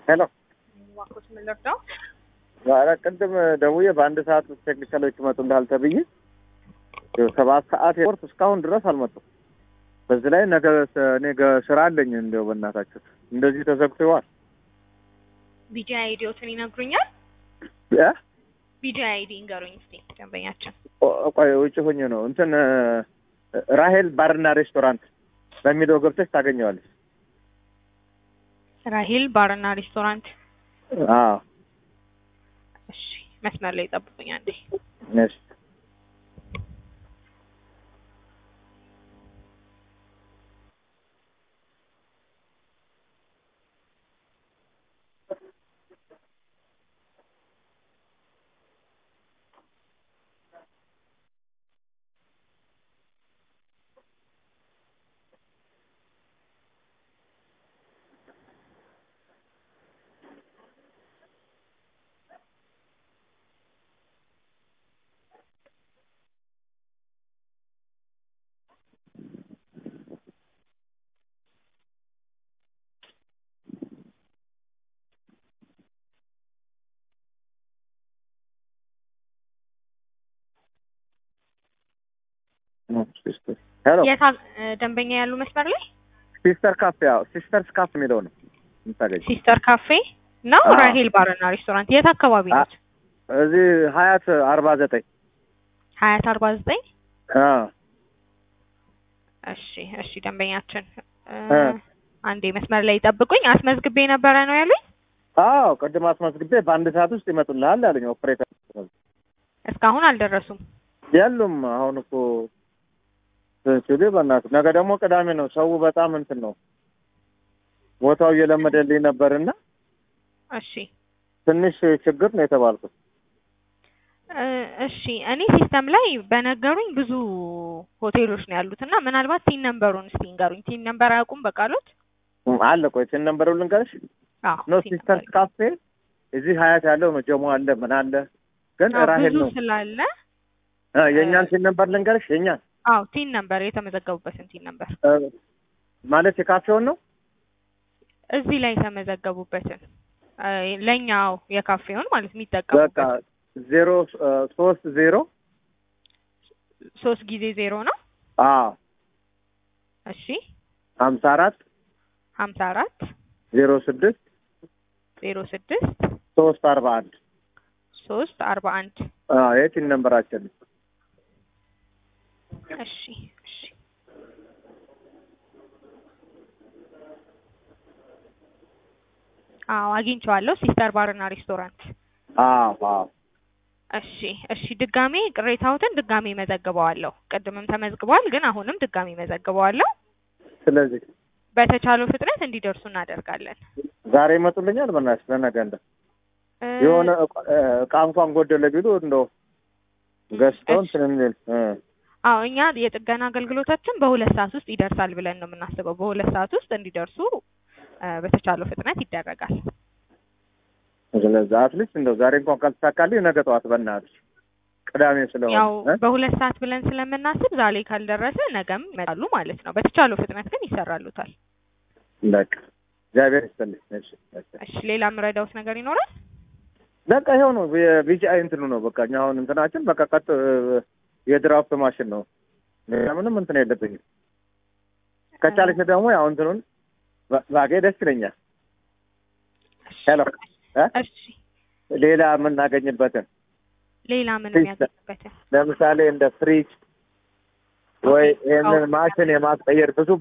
ሄሎ ዋኮት ምን ልርዳው? ኧረ ቅድም ደውዬ በአንድ ሰዓት ውስጥ ቴክኒካሎች ይመጡልሃል ተብዬ ይኸው ሰባት ሰዓት ኤርፖርት እስካሁን ድረስ አልመጡም። በዚህ ላይ ነገ ስ- እኔ ገ- ስራ አለኝ። እንዲያው በእናታችሁ እንደዚህ ተዘግቶ ይዋል ቢጂ አይዲዎትን ይነግሩኛል። እ? ቢጂ አይዲ እንገሩኝ እስቲ ደንበኛችን። ቆ- ቆይ ውጭ ሆኜ ነው እንትን እ፣ ራሄል ባርና ሬስቶራንት በሚለው ገብተሽ ታገኘዋለሽ። ራሂል ባርና ሬስቶራንት። አዎ እሺ መስመር ላይ ጠብቁኝ አንዴ። እሺ ሄሎ የት አ- እ፣ ደንበኛ ያሉ መስመር ላይ ሲስተር ካፌ ያው ሲስተርስ ካፌ የሚለው ነው የምታገኝ ሲስተር ካፌ ነው። አዎ። ራሂል ባርና ሬስቶራንት የት አካባቢ አ- ነው? እዚህ ሀያት አርባ ዘጠኝ ሀያት አርባ ዘጠኝ አዎ እሺ እሺ ደንበኛችን እ፣ እ። አንዴ መስመር ላይ ጠብቁኝ። አስመዝግቤ ነበረ ነው ያሉኝ። አዎ ቅድም አስመዝግቤ በአንድ ሰዓት ውስጥ ይመጡልሃል አለኝ ኦፕሬተር። እስካሁን አልደረሱም። የሉም አሁን እኮ ሲሉ በእናትህ ነገ ደግሞ ቅዳሜ ነው። ሰው በጣም እንትን ነው ቦታው እየለመደልኝ ነበርና እሺ ትንሽ ችግር ነው የተባልኩት። እ፣ እሺ እኔ ሲስተም ላይ በነገሩኝ ብዙ ሆቴሎች ነው ያሉት እና ምናልባት ቲን ነምበሩን እስቲ ንገሩኝ። ቲን ነምበር አያውቁም በቃሎት? እም፣ አለ ቆይ ትን ነምበሩ ልንገርሽ አዎ ነው ቲን ሲስተር ነምበር። ካፌ እዚህ ሀያት ያለው ነው። ጀሞ አለ ምን አለ ግን አዎ ራሄል ብዙ ነው ስላለ እ፣ የእኛን ቲን ነምበር ልንገርሽ የእኛን አዎ ቲን ነምበር የተመዘገቡበትን ቲን ነምበር እ፣ ማለት የካፌውን ነው እዚህ ላይ የተመዘገቡበትን እ፣ ለእኛው የካፌውን ማለት በቃ የሚጠቀሙበት ዜሮ እ፣ ሶስት ዜሮ ሶስት ጊዜ ዜሮ ነው። አዎ እሺ ሀምሳ አራት ሀምሳ አራት ዜሮ ስድስት ዜሮ ስድስት ሶስት አርባ አንድ ሶስት አርባ አንድ የቲን ነምበራችን እሺ እሺ አዎ አግኝቼዋለሁ። ሲስተር ባርና ሬስቶራንት። አዎ አዎ እሺ እሺ ድጋሜ ቅሬታዎትን ድጋሜ መዘግበዋለሁ። ቅድምም ተመዝግቧል፣ ግን አሁንም ድጋሜ መዘግበዋለሁ። ስለዚህ በተቻለው ፍጥነት እንዲደርሱ እናደርጋለን። ዛሬ ይመጡልኛል። በእናትሽ ለነገ እንደ እ፣ የሆነ እቃ እ፣ እቃ እንኳን ጎደለ ቢሉ እንደው ገዝተው እንትን የሚል እ፣ አዎ እኛ የጥገና አገልግሎታችን በሁለት ሰዓት ውስጥ ይደርሳል ብለን ነው የምናስበው። በሁለት ሰዓት ውስጥ እንዲደርሱ እ፣ በተቻለው ፍጥነት ይደረጋል። ስለዚህ አትሊስት እንደው ዛሬ እንኳን ካልተሳካልኝ ነገ ጠዋት በእናትሽ ቅዳሜ ስለሆነ ያው እ፣ በሁለት ሰዓት ብለን ስለምናስብ ዛሬ ካልደረሰ ነገም ይመጣሉ ማለት ነው። በተቻለው ፍጥነት ግን ይሰራሉታል። በቃ እግዚአብሔር ይስጥልኝ። እሺ እሺ። እሺ ሌላ የምረዳውት ነገር ይኖራል? በቃ ይኸው ነው የቢጂአይ እንትኑ ነው በቃ እኛ አሁን እንትናችን በቃ ቀጥ እ፣ የድራፍት ማሽን ነው። ሌላ ምንም እንትን የለብኝም። ከቻለች ደግሞ ያው እንትኑን ባ- ባጌ ደስ ይለኛል። ሄሎ እ? እሺ ሌላ የምናገኝበትን ሌላ ምን ፊስ- የሚያገኝበትን ለምሳሌ እንደ ፍሪጅ ወይ ይህንን ማሽን የማስቀየር ብዙ